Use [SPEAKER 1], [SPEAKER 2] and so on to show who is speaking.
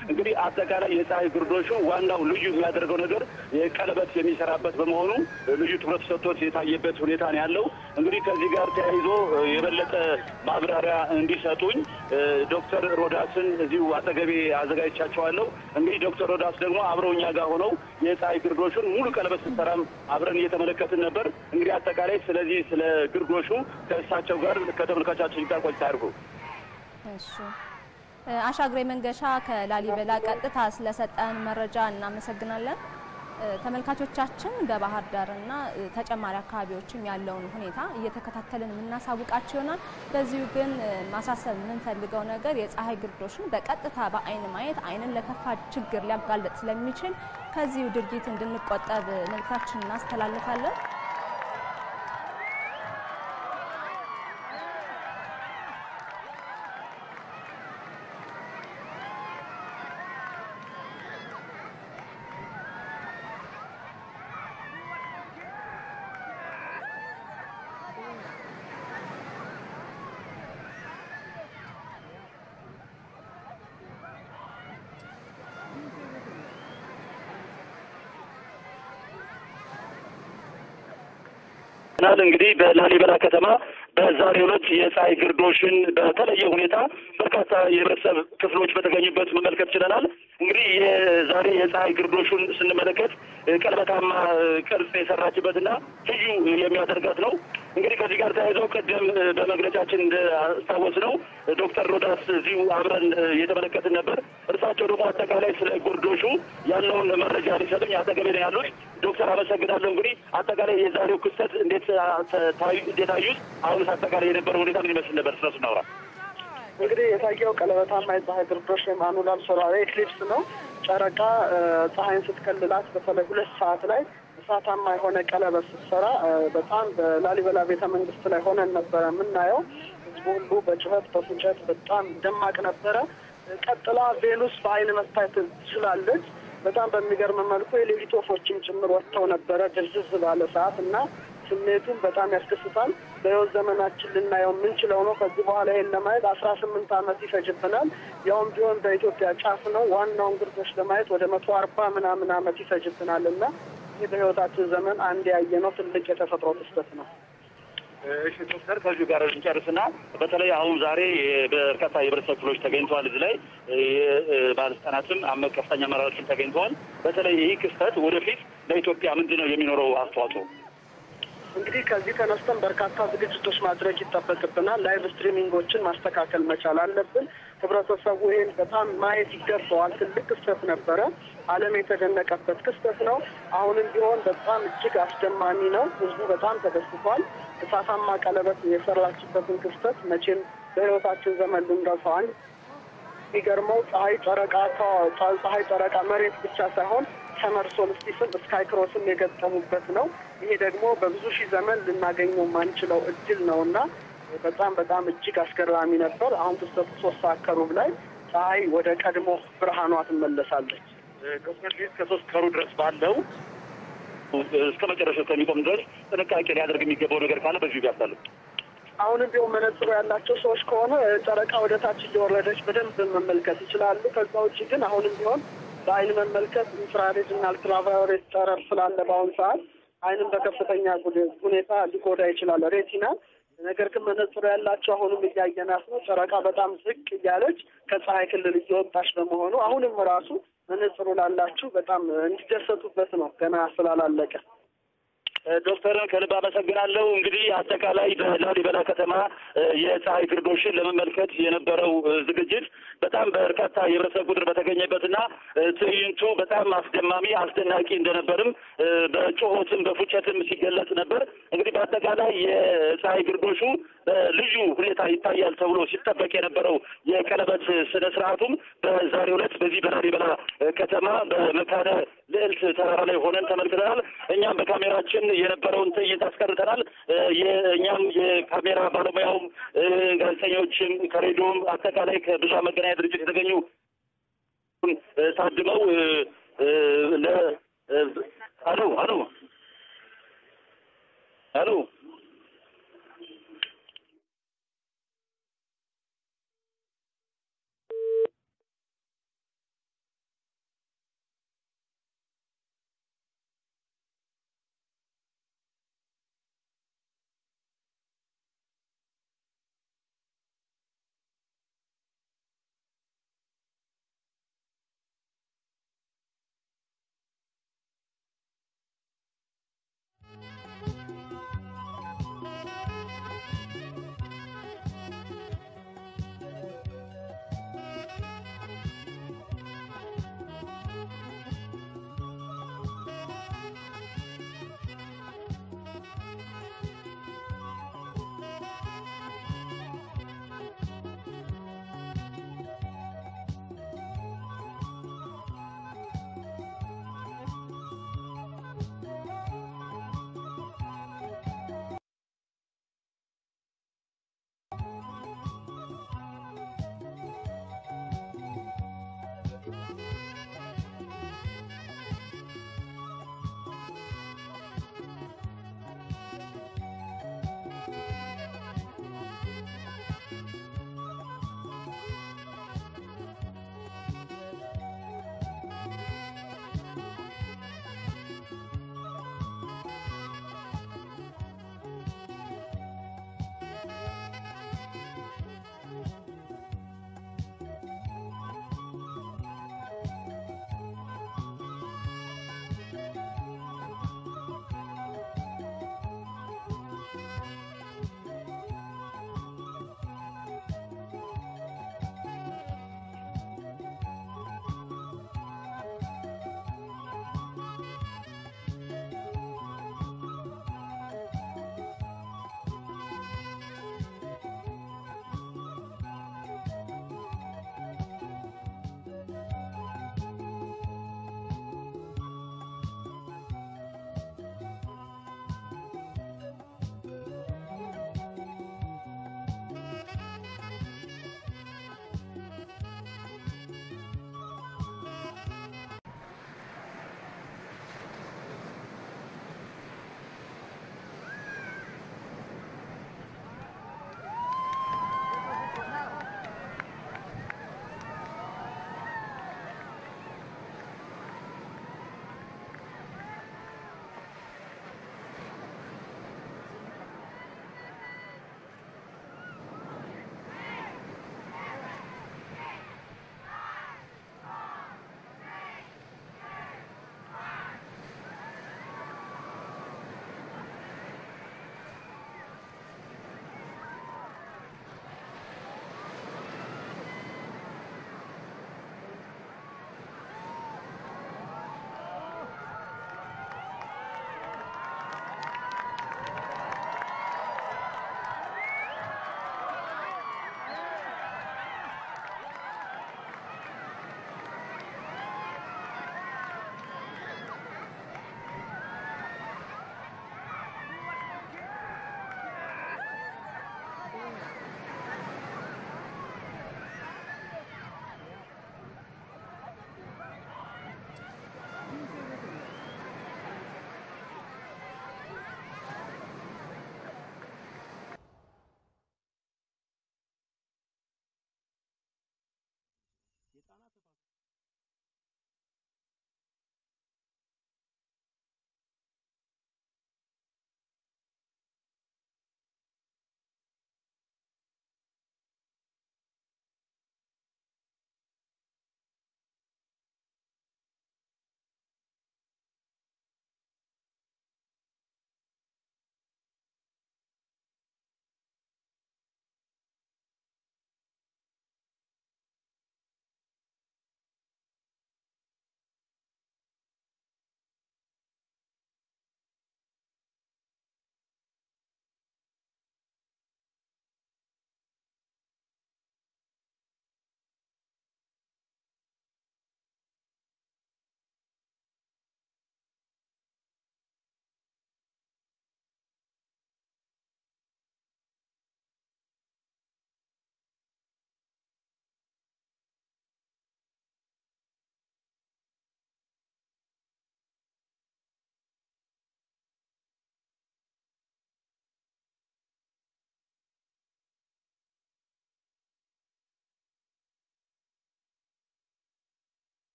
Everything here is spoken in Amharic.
[SPEAKER 1] እንግዲህ አጠቃላይ የፀሐይ ግርዶሹ ዋናው ልዩ የሚያደርገው ነገር የቀለበት የሚሰራበት በመሆኑ ልዩ ትኩረት ሰጥቶት የታየበት ሁኔታ ነው ያለው። እንግዲህ ከዚህ ጋር ተያይዞ የበለጠ ማብራሪያ እንዲሰጡኝ ዶክተር ሮዳስን እዚሁ አጠገቤ አዘጋጅቻቸዋለሁ። እንግዲህ ዶክተር ሮዳስ ደግሞ አብረው እኛ ጋር ሆነው የፀሐይ ግርዶሹን ሙሉ ቀለበት ስትሰራም አብረን እየተመለከትን ነበር። እንግዲህ አጠቃላይ ስለዚህ ስለ ግርዶሹ ከእሳቸው ጋር ከተመልካቻችን ጋር ቆይታ ያድርጉ።
[SPEAKER 2] እሺ አሻግሬ መንገሻ ከላሊበላ ቀጥታ ስለሰጠን መረጃ እናመሰግናለን። ተመልካቾቻችን በባህር ዳርና ተጨማሪ አካባቢዎችም ያለውን ሁኔታ እየተከታተልን የምናሳውቃቸው ይሆናል። በዚሁ ግን ማሳሰብ የምንፈልገው ነገር የፀሐይ ግርዶሽን በቀጥታ በአይን ማየት አይንን ለከፋ ችግር ሊያጋልጥ ስለሚችል ከዚሁ ድርጊት እንድንቆጠብ መልእክታችን እናስተላልፋለን።
[SPEAKER 1] ናል እንግዲህ በላሊበላ ከተማ በዛሬው ዕለት የፀሐይ ግርዶሽን በተለየ ሁኔታ በርካታ የህብረተሰብ ክፍሎች በተገኙበት መመልከት ችለናል። እንግዲህ የዛሬ የፀሐይ ግርዶሹን ስንመለከት ቀለበታማ ቅርጽ የሰራችበትና ልዩ የሚያደርጋት ነው። እንግዲህ ከዚህ ጋር ተያይዘው ቅድም በመግለጫችን እንዳስታወስ ነው ዶክተር ሮዳስ እዚሁ አብረን እየተመለከትን ነበር። እርሳቸው ደግሞ አጠቃላይ ስለ ግርዶሹ ያለውን መረጃ ሊሰጡኝ አጠገቤ ነው ያሉት። ዶክተር አመሰግናለሁ። እንግዲህ አጠቃላይ የዛሬው ክስተት እንዴት ታዩ እንዴት አዩት? አሁንስ አጠቃላይ የነበረው ሁኔታ ምን ይመስል ነበር? ስለሱ እናውራ።
[SPEAKER 3] እንግዲህ የታየው ቀለበታማ የፀሐይ ግርዶሽ ወይም አኑላር ሶላር ኤክሊፕስ ነው። ጨረቃ ፀሐይን ስትከልላት በተለይ ሁለት ሰዓት ላይ እሳታማ የሆነ ቀለበት ስትሰራ በጣም በላሊበላ ቤተ መንግስት ላይ ሆነን ነበረ የምናየው። ህዝቡ ሁሉ በጩኸት በፉጨት በጣም ደማቅ ነበረ። ቀጥላ ቬኑስ በአይን መታየት ትችላለች። በጣም በሚገርም መልኩ የሌሊት ወፎችም ጭምር ወጥተው ነበረ ድርዝዝ ባለ ሰዓት እና ስሜቱን በጣም ያስደስታል። በህይወት ዘመናችን ልናየው የምንችለው ነው። ከዚህ በኋላ ይሄን ለማየት አስራ ስምንት ዓመት ይፈጅብናል። ያውም ቢሆን በኢትዮጵያ ጫፍ ነው። ዋናውን ግርዶሽ ለማየት ወደ መቶ አርባ ምናምን ዓመት ይፈጅብናል እና ይህ በህይወታችን ዘመን አንድ ያየነው ትልቅ የተፈጥሮ ክስተት ነው።
[SPEAKER 1] እሺ ዶክተር ከዚሁ ጋር እንጨርስና በተለይ አሁን ዛሬ በርካታ የህብረተሰብ ክፍሎች ተገኝተዋል። እዚህ ላይ ባለስልጣናትም አመ ከፍተኛ አመራሮችም ተገኝተዋል። በተለይ ይህ ክስተት ወደፊት ለኢትዮጵያ ምንድን ነው የሚኖረው አስተዋጽኦ?
[SPEAKER 3] እንግዲህ ከዚህ ተነስተን በርካታ ዝግጅቶች ማድረግ ይጠበቅብናል። ላይቭ ስትሪሚንጎችን ማስተካከል መቻል አለብን። ህብረተሰቡ ይህን በጣም ማየት ይገባዋል። ትልቅ ክስተት ነበረ። ዓለም የተደነቀበት ክስተት ነው። አሁንም ቢሆን በጣም እጅግ አስደማሚ ነው። ህዝቡ በጣም ተደስቷል። እሳታማ ቀለበት የሰራችበትን ክስተት መቼም በህይወታችን ዘመን ልንረሳዋል። የሚገርመው ፀሐይ ጨረቃ ፀሐይ ጨረቃ መሬት ብቻ ሳይሆን ሰመር ሶልስቲስም ስካይ ክሮስም የገጠሙበት ነው። ይሄ ደግሞ በብዙ ሺህ ዘመን ልናገኘው የማንችለው እድል ነው እና በጣም በጣም እጅግ አስገራሚ ነበር። አሁን ክስተቱ ሶስት ሰዓት ከሩብ ላይ ፀሐይ ወደ ቀድሞ ብርሃኗ ትመለሳለች።
[SPEAKER 1] ዶክተር ሊዝ ከሶስት ከሩ ድረስ ባለው እስከ መጨረሻው ከሚቆም ድረስ ጥንቃቄ ሊያደርግ የሚገባው ነገር ካለ በዚሁ ያሳሉ።
[SPEAKER 3] አሁንም ቢሆን መነጽሩ ያላቸው ሰዎች ከሆነ ጨረቃ ወደ ታች እየወረደች በደንብ መመልከት ይችላሉ። ከዛ ውጭ ግን አሁንም ቢሆን በአይን መመልከት ኢንፍራሬድ እና አልትራቫዮሌት ጨረር ስላለ በአሁኑ ሰዓት አይንም በከፍተኛ ሁኔታ ሊጎዳ ይችላል ሬቲና። ነገር ግን መነጽሩ ያላቸው አሁንም እያየናት ነው። ጨረቃ በጣም ዝቅ እያለች ከፀሐይ ክልል እየወጣች በመሆኑ አሁንም ራሱ መነጽሩ ላላችሁ በጣም እንዲደሰቱበት ነው ገና ስላላለቀ።
[SPEAKER 1] ዶክተርን ከልብ አመሰግናለሁ። እንግዲህ አጠቃላይ በላሊበላ ከተማ የፀሐይ ግርዶሽን ለመመልከት የነበረው ዝግጅት በጣም በርካታ የህብረተሰብ ቁጥር በተገኘበትና ትዕይንቱ በጣም አስደማሚ አስደናቂ እንደነበርም በጩኸትም በፉጨትም ሲገለጽ ነበር። እንግዲህ በአጠቃላይ የፀሐይ ግርዶሹ በልዩ ሁኔታ ይታያል ተብሎ ሲጠበቅ የነበረው የቀለበት ስነ ስርዓቱም በዛሬው ዕለት በዚህ በላሊበላ ከተማ በመካነ ልዕልት ተራራ ላይ ሆነን ተመልክተናል። እኛም በካሜራችን የነበረውን ትዕይንት አስቀርተናል። የእኛም የካሜራ ባለሙያውም ጋዜጠኞችም ከሬዲዮም አጠቃላይ ከብዙኃን መገናኛ ድርጅት የተገኙ ታድመው ለ አሎ አሎ አሎ